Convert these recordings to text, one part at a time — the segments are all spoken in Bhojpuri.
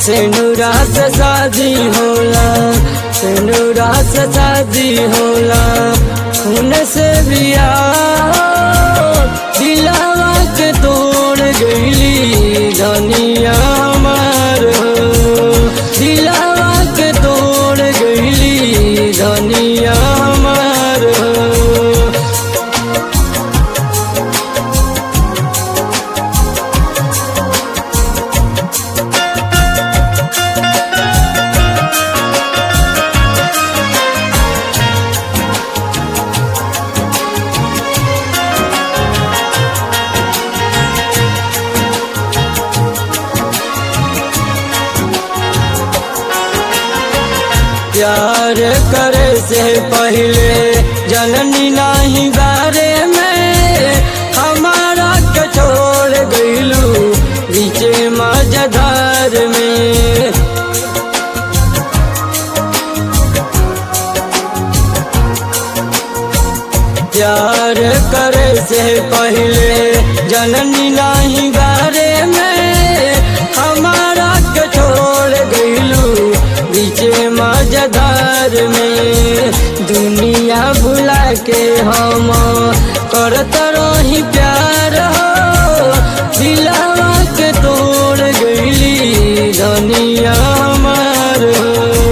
सेनुरा से शादी होला सेनुरा से शादी होला खून से बिया दिलावा के तोड़ गईली धनिया हमार हो दिलावा के तोड़ गईली धनिया हमार हो प्यार करे से पहले जननी नहीं बारे में हमारा के छोड़ गईलू बीचे मजधार में प्यार करे से पहले जननी नहीं बारे में हमारा के छोड़ गईलू बीचे मजदार में दुनिया भुला के हम करत रही प्यार हो दिलावा के तोड़ गईली धनिया हमार हो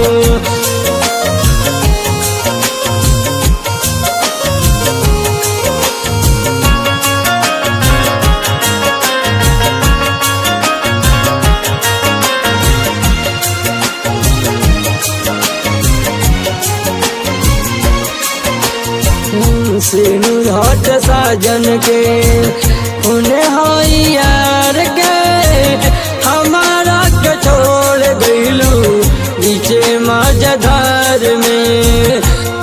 सिनु हट साजन के उन्हें हई यार के हमारा के छोड़ गईलू बीचे मजधार में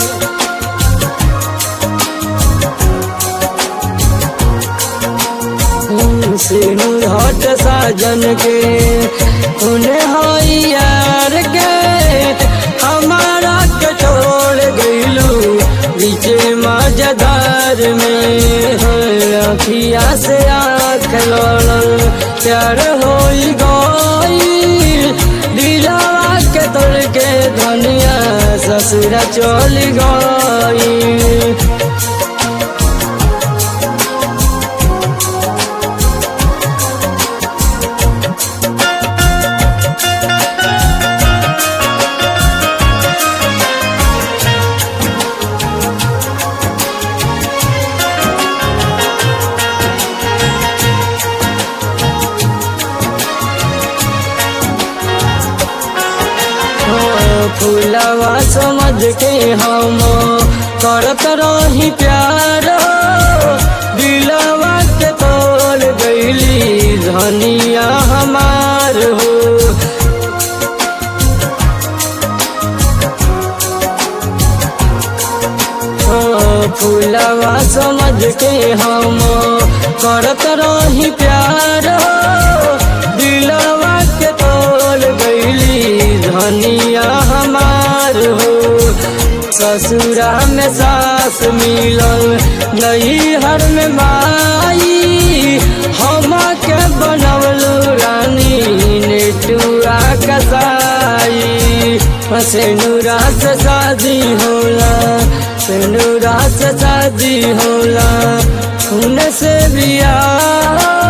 सिनु हट साजन के उन्हें हई यार के हमारा के छोड़ गईलू बीचे मजदार में अखिया से आँख लड़ल प्यार हो गई दिलावा के तोड़ के धनिया ससुरा चल गई फूलवा समझ के हम करत रही प्यार दिलवा के तोड़ गईली धनिया हमार हो फूलवा समझ के हम करत रही प्यार दिलवा के तोड़ गईली धनिया हमार हो ससुरा में सास मिलल नहीं हर में माई हम के बनवलू रानी नेटुआ कसाई सेनुरा से शादी होला सेनुरा से शादी होला खून से बिया